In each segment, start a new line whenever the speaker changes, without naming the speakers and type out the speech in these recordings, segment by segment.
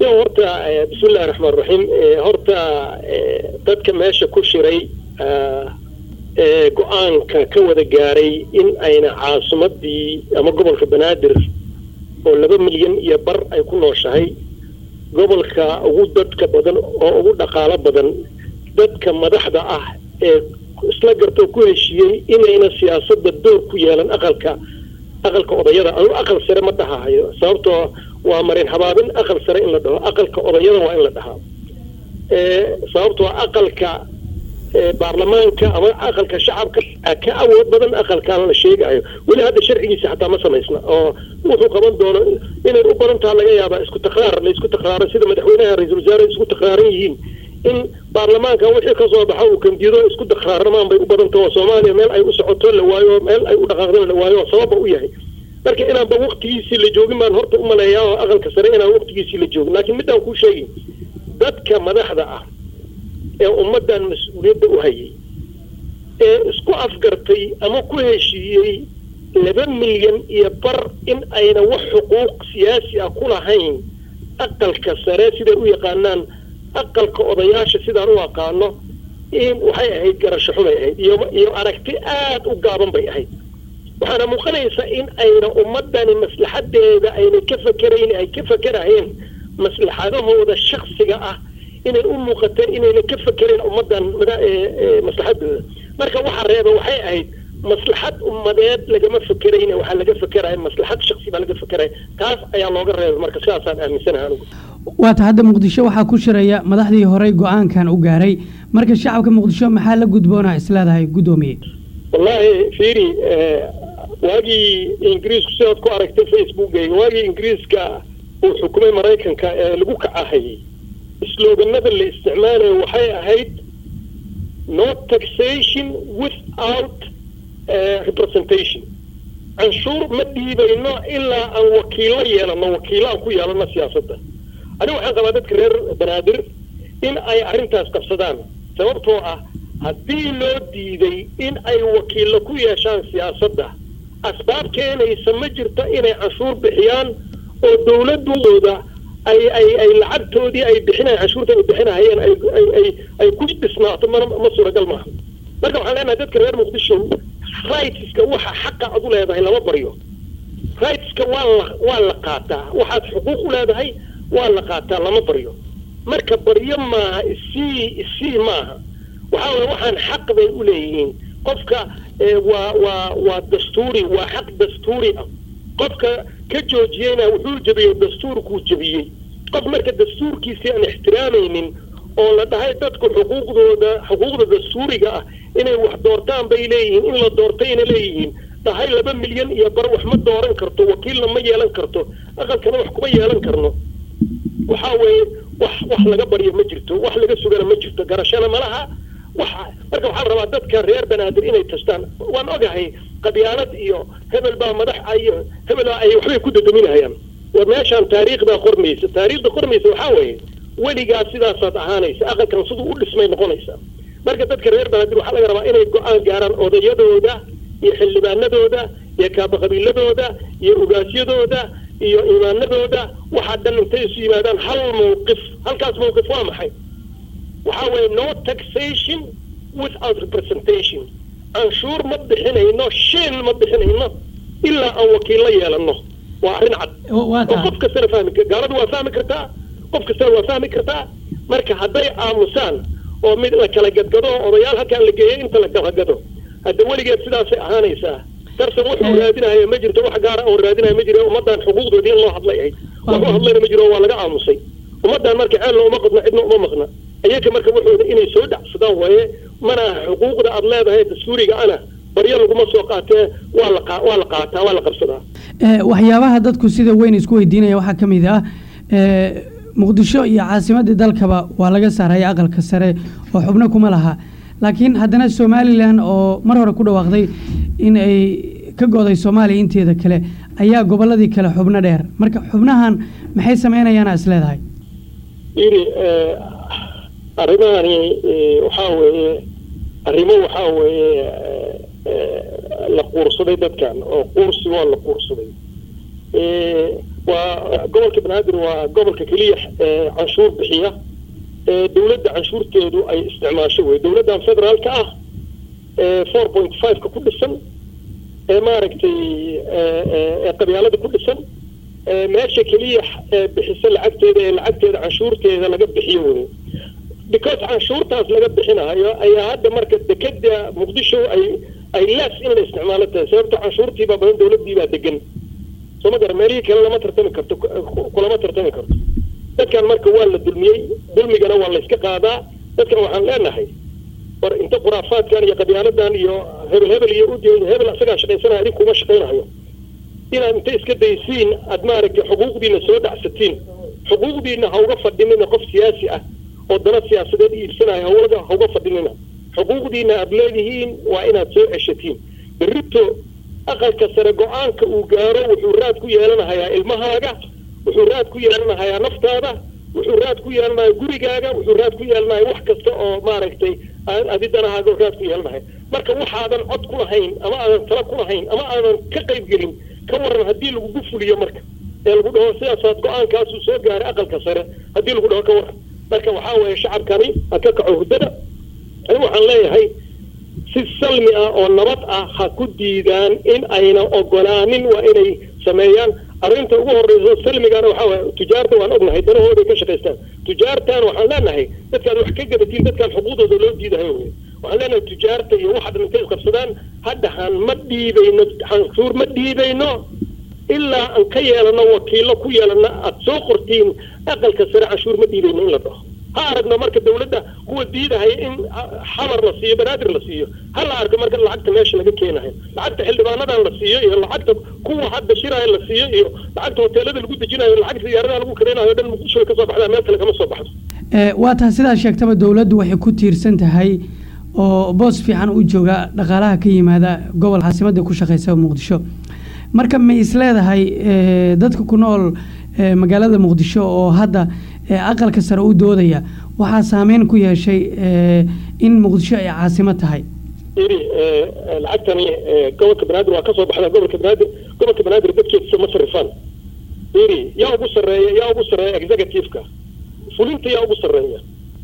yo horta bismillahi raxmaan raxiim horta dadka meesha ku shiray go-aanka ka wada gaaray in ayna caasimadii ama gobolka banaadir oo laba milyan iyo bar ay ku nooshahay gobolka ugu dadka badan oo ugu dhaqaalo badan dadka madaxda ah ee isla gartoo ku heshiiyey inayna siyaasadda door ku yeelan aqalka aqalka odayada anu aqal sare ma dhahahayo sababtoo waa marin habaabin aqal sare in la dhaho aqalka odayada waa in la dhahaa sababtoo aqalka baarlamaanka ama aqalka shacabka ka awood badan aqalkaan la sheegayo weli hadda sharcigiisa xataa ma samaysna oo wuxuu qaban doono inay u badan taha laga yaabaa isku takraar la isku takraaro sida madaxweynaha ra-iisul wasaare isku takraaran yihiin in baarlamaanka wixii kasoo baxa uu kandido isku takraarnamaan bay u badan taho soomaaliya meel ay u socoto la waayo meel ay u dhaqaaqdo la waayo sababba u yahay marka inaanba waktigiisii la joogin baan horta u maleeyaa oo aqalka sare inaan waktigiisii la joogin laakiin midaan kuu sheegin dadka madaxda ah ee ummaddan mas-uuliyadda u hayay ee isku afgartay ama ku heshiiyey laba milyan iyo bar in ayna wax xuquuq siyaasi ah ku lahayn aqalka sare siday u yaqaanaan aqalka odayaasha sidaan u aqaano in waxay ahayd garasho xumay ahayd iyo iyo aragti aada u gaaban bay ahayd waxaana muuqanaysa in ayna ummadani maslaxadeeda ayna ka fakerayn ay ka fakeraheen maslaxadahooda shaksiga ah inay u muuqateen inayna ka fakerayn ummaddan maslaxadooda marka waxa reeba waxay ahayd maslaxad ummadeed lagama fakerayn waxaa laga fakeraya maslaxad shaksi baa laga fakeraya taas ayaa looga reebay marka sidaasaan aaminsanaha anigu
waata hadda muqdisho waxaa ku shiraya madaxdii horey go-aankan u gaaray marka shacabka muqdisho maxaa la gudboonaa isleedahay guddoomiye
wallaahi fiiri waagii ingiriisku sidaad ku aragtay facebookayga waagii ingiriiska uu xukumay maraykanka ee lagu kacahayay sloganada la isticmaalayo waxay ahayd no taxation without representation canshuur ma dhiibayno ilaa aan wakiilo yeelano wakiilo aan ku yeelano siyaasadda aniga waxaan qabaa dadka reer banaadir in ay arrintaas qabsadaan sababtoo ah haddii loo diiday in ay wakiilo ku yeeshaan siyaasadda asbaab keenaysa ma jirto inay canshuur bixiyaan oo dawladooda ay ay ay lacagtoodii ay bixinayan canshuurta ay bixinahayeen ay ay ay ay ku dhisnaato mana ma suuragal maaha marka waxaan leenahay dadka reer muqdisho rightska waxa xaqa ad u leedahay lama baryo rightska waa la waa la qaataa waxaad xuquuq u leedahay waa la qaataa lama baryo marka baryo maaha isii isii maaha waxaa weye waxaan xaq bay u leeyihiin qofka waa waa waa dastuuri waa xaq dastuuri ah qofka ka joojiyeyna wuxuu jebiyey dastuurkuu jebiyey qof marka dastuurkiisii aan ixtiraamaynin oo la dhahay dadku xuquuqdooda xuquuqda dastuuriga ah inay wax doortaan bay leeyihiin in la doortayna leeyihiin dhahay laba milyan iyo bar wax ma dooran karto wakiilna ma yeelan karto aqalkana wax kuma yeelan karno waxaa weeye wax wax laga baryo ma jirto wax laga sugana ma jirto garashana malaha waxa marka waxaa la rabaa dadka reer banaadir inay tastaan waan ogahay qabyaalad iyo hebel baa madax iyo hebel baa ay waxbay ku dadaminahayaan war meeshaan taariikhdaa qormaysa taariikhda qormaysa waxaa weeye weligaas sidaasaad ahaanaysa aqalkan siduu u dhismay noqonaysa marka dadka reer banaadir waxaa laga rabaa inay go-aan gaaraan odayadooda iyo xildhibaanadooda iyo kaabaqabiiladooda iyo ugaasyadooda iyo imaanadooda waxaa dhan intay isu yimaadaan hal mawqif halkaas mawqif waa maxay waxaa weeye no taxation without representation canshuur ma bixinayno shil ma bixinayno ilaa aan wakiillo yeelano waa arrin cad oo qof kastana fahmi gaaladu waa fahmi kartaa qof kastana waa fahmi kartaa marka hadday aamusaan oo mid la kala gadgado oo odayaal halkaan la geeyay inta la kala gado hadda weligeed sidaasay ahaanaysaa darsan wuxuu raadinahaya ma jirto wax gaara oo raadinaya ma jiro ummaddan xuquuqdoodii in loo hadlay ahayd wax u hadlayna ma jiro waa laga aamusay ummaddan marka ceelna uma qadna cidna uma maqna iyaga marka wuxuuda inay soo dhacsadaan waaye mana xuquuqda aada leedahay dastuuriga ana baryo laguma soo qaatee waa la waa la qaataa waa la qabsadaa
waxyaabaha dadku sida weyn isku weydiinaya waxaa ka mid ah muqdisho iyo caasimadii dalkaba waa laga saaraya aqalka sare oo xubno kuma laha laakiin haddana somalilan oo mar hore ku dhawaaqday in ay ka go'day soomaaliya inteeda kale ayaa gobolladii kale xubno dheer marka xubnahan maxay sameynayaan is leedahay
yiri arrimahani waxaa weeye arrimo waxaa weeye la quursaday dadkan oo quursi waa la quursaday waa gobolka banaadir waa gobolka keliya canshuur bixiya dowladda canshuurteedu ay isticmaasho wey dowladdan federaalka ah four point five-ka ku dhisan ee maaragtay qabyaalada ku dhisan meesha keliya bixisa lacagteeda ee lacagteeda canshuurteeda laga bixiyo wey because canshuurtaas laga bixinayo ayaa hadda marka dekeda muqdisho ay ay lees in la isticmaalo tahay sababto canshuurtiibaa badan dowladdiibaa degan soo ma gara meelihii kale lama tartami karto kulama tartami karto dadkan marka waa la dulmiyey dulmigana waa la iska qaadaa dadkan waxaan leenahay war inta khuraafaadkan iyo qabyaaladan iyo hebel hebel iyo ud hebel asagaa shaqaysanaya idin kuma shaqaynayo inaad inta iska daysiin aad maaragtay xuquuqdiina soo dhacsatiin xuquuqdiina ha uga fadhinina qof siyaasi ah oo dana siyaasadeed iibsanaya hawlaga ha uga fadhinina xuquuqdiina aad leedihiin waa inaad soo ceshatiin berrito aqalka sare go-aanka uu gaaro wuxuu raad ku yeelanahayaa ilmahaaga wuxuu raad ku yeelanahayaa naftaada wuxuu raad ku yeelanaya gurigaaga wuxuu raad ku yeelanaya wax kasta oo maaragtay adi danahaaga raad ku yeelanaya marka waxaadan cod ku lahayn ama aadan tala ku lahayn ama aadan ka qayb gelin ka waran haddii lagugu fuliyo marka ee lagu dhaho sidaasaad go-aankaasuu soo gaaray aqalka sare haddii lagu dhaho ka waran marka waxaa weeye shacabkani ha ka kaco hurdada ani waxaan leeyahay si salmi ah oo nabad ah ha ku diidaan in ayna ogolaanin waa inay sameeyaan arrinta ugu horreysa salmigana waxaa waye tujaarta waan ognahay danahooday ka shaqaystaan tujaartan waxaan leenahay dadkaad wax ka gadatiin dadkaan xuquuqdooda loo diidahayo wey waxaan leenahay tujaarta iyo waxa dhan intay isqabsadaan hadda han ma dhiibayno canshuur ma dhiibayno ilaa aan ka yeelano wakiilo ku yeelana aada soo qortiin aqalka sare canshuur ma dhiibayno in la dhaho ha aragno marka dawladda kuwa diidahaya in xamar la siiyo banaadir la siiyo ha la arko marka lacagta meesha laga keenayo lacagta xildhibaanadan la siiyo iyo lacagta kuwa hadda shiraya la siiyo iyo lacagta hoteelada lagu dejinayo lacagta diyaaradaha lagu kareynayo dhan muqdisho way kasoo baxdaa meel kale kama soo baxdo
waa taha sidaa sheegtaba dowladdu waxay ku tiirsan tahay oo boos fiican u jooga dhaqaalaha ka yimaada gobol caasimadda ku shaqeysa muqdisho marka ma is leedahay dadka ku nool magaalada muqdisho oo hadda aqalka sare u doodaya waxaa saameyn ku yeeshay in muqdisho ay caasimo tahay
iri lacagtani gobolka banaadir waa kasoo baxda gobolka banaadir gobolka banaadir dadkeedisa ma sarifaan iri yaa ugu sareeya yaa ugu sareeya executive-ka fulinta yaa ugu sareeya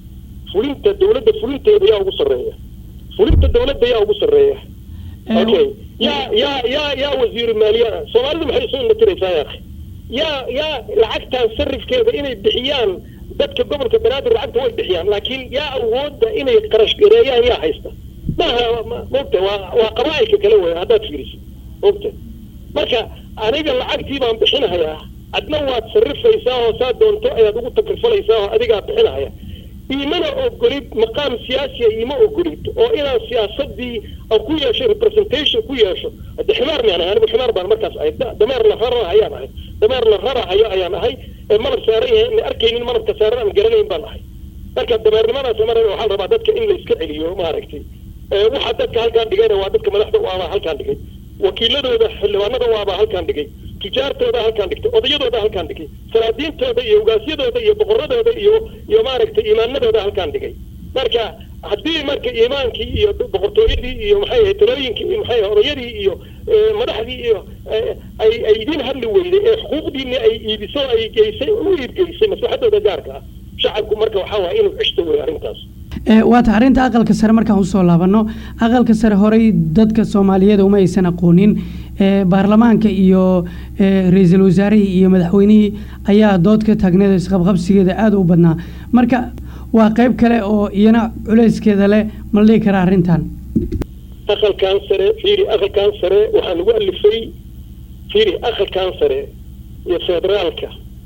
fulinta dawladda fulinteeda yaa ugu sareeya fulinta dawladda yaa ugu sareeya okay yaa yaa yaa yaa wasiiru maaliya soomaalidu maxay isu inatiraysaa yaakhi yaa yaa lacagtan sarifkeeda inay bixiyaan dadka gobolka banaadir lacagta way bixiyaan laakiin yaa awoodda inay qarash gareeyaan yaa haysta maaha mogta waa waa qabaa'ilka kale wey haddaad fiiriso mogta marka aniga lacagtii baan bixinahayaa adna waad sarrifaysaa oo saa doonto ayaad ugu takrifalaysaa oo adigaa bixinahaya iimana ogolid maqaam siyaasiya iima ogolid oo inaan siyaasadii aan ku yeesho representation ku yeesho hadde ximaar miyaan ahay anigu ximaar baan markaas ahay dameer la rarahayaan ahay dameer la rarahayo ayaan ahay ee malab saaran yahay ina arkaynin malabka saaran aan garanayn baan ahay marka dameernimadaas mar waxaa la rabaa dadka in la iska celiyo maaragtay waxaa dadka halkaan dhigayna waa dadka madaxda waabaa halkaan dhigay wakiiladooda xildhibaanada waabaa halkaan dhigay tujaartooda halkaan dhigtay odayadooda halkaan dhigay salaadiintooda iyo ugaasyadooda iyo boqoradooda iyo iyo maaragtay iimaanadooda halkaan dhigay marka haddii marka iimaankii iyo boqortooyadii iyo maxay ahayd talooyinkii maxay odayadii iyo madaxdii iyo ay ay idin hadli weyday ee xuquuqdiini ay iibiso ay geysay u iibgeysay maslaxadooda gaarka ah shacabku marka waxaa waaya inuu cishto wey arrintaas
waata arrinta aqalka sare markaan usoo laabano aqalka sare horey dadka soomaaliyeed uma aysan aqoonin baarlamaanka iyo ra-iisul wasaarihii iyo madaxweynihii ayaa dood ka taagneed isqabqabsigeeda aada u badnaa marka waa qeyb kale oo iyana culeyskeeda leh ma la dhihi karaa arrintan
aqalkan sare fiiri aqalkan sare waxaa lagu alifay fiiri aqalkan sare iyo federaalka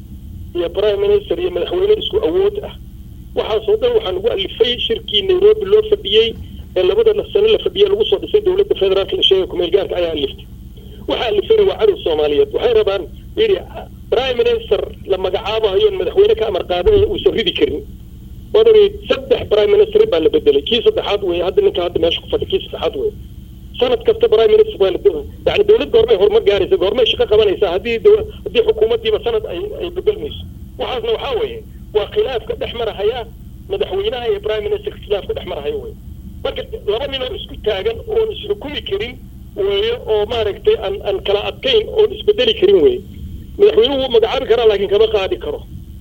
iyo prime minister iyo madaxweyne isku awood ah waxaasoo dhan waxaa lagu alifay shirkii nairobi loo fadhiyey ee labada sano la fadhiyey lagu soo dhisay dowladda federaalka la sheegay kumeel gaarka ayaa aliftay waxaa alifayna waa cadow soomaaliyeed waxay rabaan yidhi prime minister la magacaabahayo madaxweyne ka amar qaadanaya uusan ridi karin wadani saddex prime minister baa la bedelay kii saddexaad wey hadda ninka hadda meesha ku fadhi kii saddexaad wey sanad kasta prime minister waa la yani dowlad goormay horumar gaaraysa goormay shaqo qabanaysaa haddii haddii xukuumaddiiba sanad ay ay bedelmayso waxaasna waxaa weeye waa khilaafka dhex marahaya madaxweynaha iyo prime minister khilaafka dhex marahaya wey marka laba nin oo isku taagan oon isxukumi karin weeye oo maaragtay aan aan kala adkayn oon isbedeli karin wey madaxweynuhu wuu magacaabi karaa laakiin kama qaadi karo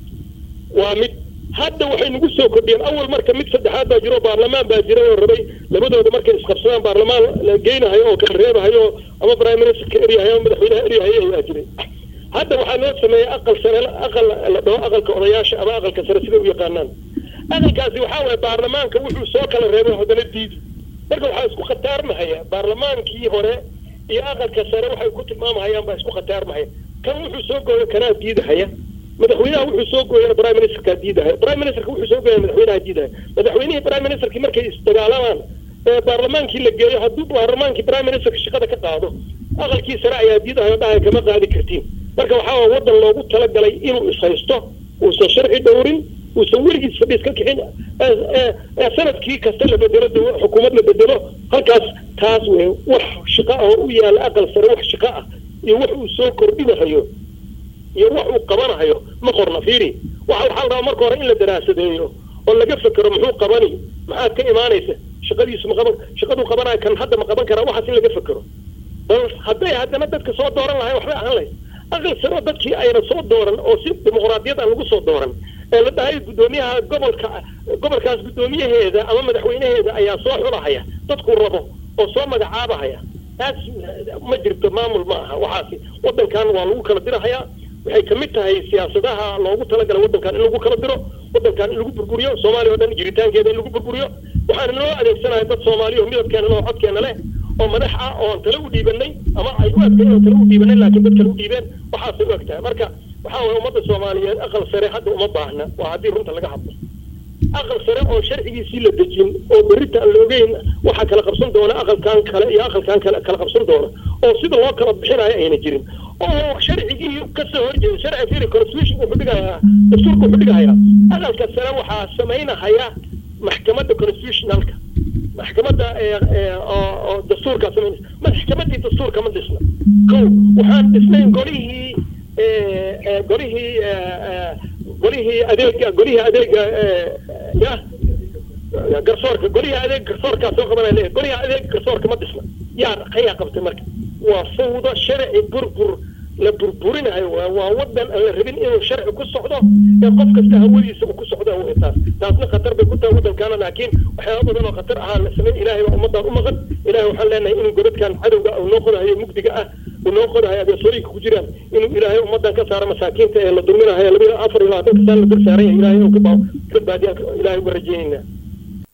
waa mid hadda waxay nagu soo kordhiyeen awal marka mid saddexaad baa jiro baarlamaan baa jira oo rabay labadooda markay isqabsadaan baarlamaan la geynahayo oo kala reebahayo ama prime ministerka eryahayo ama madaxweynaha eryahayo ayaa jiray hadda waxaa loo sameeyey aqal sare aqal la dhaho aqalka odayaasha ama aqalka sare sida u yaqaanaan aqalkaasi waxaa waye baarlamaanka wuxuu soo kala reebay haddana diidi marka waxaa isku khataarmahaya baarlamaankii hore iyo aqalka sare waxay ku tilmaamahayaan baa isku khataarmahaya kan wuxuu soo gooyo kanaa diidahaya madaxweynaha wuxuu soo gooyana prime ministerkaa diidahaya prime ministerka wuxuu soo gooyana madaxweynaha diidahaya madaxweynihii prime ministerkii markay isdagaalamaan ee baarlamaankii la geeyo hadduu baarlamaankii prime ministerka shaqada ka qaado aqalkii sare ayaa diidahayo dhahaya kama qaadi kartiin marka waxaa waa waddan loogu talagalay inuu ishaysto uusan sharci dhowrin uusan weligiis fadhiis ka kixin sanadkii kasta la bedelo xukuumad la bedelo halkaas taas wey wax shaqo ah oo u yaala aqal sare wax shaqo ah iyo wax uu soo kordhinahayo iyo wax uu qabanahayo ma qorna fiiri waxa waxaa la rabaa marka hore in la daraasadeeyo oo laga fekero muxuu qabani maxaad ka imaanaysa shaqadiisu ma qaban shaqaduu qabanayo kan hadda ma qaban karaa waxaas in laga fekero bal hadday haddana dadka soo dooran lahay waxbay ahaan lahayd aqal sare oo dadkii ayna soo dooran oo si dimuqraadiyad aan lagu soo dooran ee la dhahay guddoomiyaha gobolka gobolkaas guddoomiyaheeda ama madaxweynaheeda ayaa soo xulahaya dadkuu rabo oo soo magacaabahaya taas ma jirto maamul ma aha waxaasi waddankan waa lagu kala dirahayaa waxay kamid tahay siyaasadaha loogu talagalay waddankan in lagu kala diro waddankan in lagu burburiyo soomaaliya o dhan jiritaankeeda in lagu burburiyo waxaana noo adeegsanaya dad soomaaliya oo midabkeena loo codkeena leh oo madax ah oon tale u dhiibanay ama ay u egtahay oon tale u dhiibanay laakiin dad kale u dhiibeen waxaasay u eg tahay marka waxaa waye ummadda soomaaliyeed aqal sare hadda uma baahna waa haddii runta laga hadlo aqal sare oo sharcigiisii la dejin oo berrita aan la ogeyn waxaa kala qabsan doona aqalkan kale iyo aqalkan kale kala qabsan doona oo sida loo kala bixinayo ayna jirin oo sharcigii kasoo horjeeda sharci firi constitution wuxuu dhigayaa dastuurka wuxuu dhigayaa aqalka sare waxaa samaynahaya maxkamadda constitutionalka maxkamadda oo dastuurkaa samaynaysa maxkamaddii dastuurka ma dhisna ko waxaan dhisnayn golihii golihii golihii adeega golihii adeega ya garsoorka golihii adeeg garsoorkaa soo qabanaya leeyahay golihii adeeg garsoorka ma dhisna yaa qayaa qabtay marka waa fawdo sharci burbur la burburinayo waa wadan aan la rabin inuu sharci ku socdo ee qof kasta hawadiisa uu ku socdo wey taas taasna khatar bay ku tahay waddankaana laakiin waxyaaba badan oo khatar ahaa la samayn ilaahay baa ummadaan u maqan ilahay waxaan leenahay inuu godadkan cadowga uu noo qodahayo mugdiga ah uu noo qodahayo abeesooyinka ku jiraan inuu ilaahay ummadan ka saaro masaakiinta ee la dulminahayo labada afar iyo labaatanka saan la dul saaran yahay ilahay inuu ka baadiya ilahay uga rajeynayna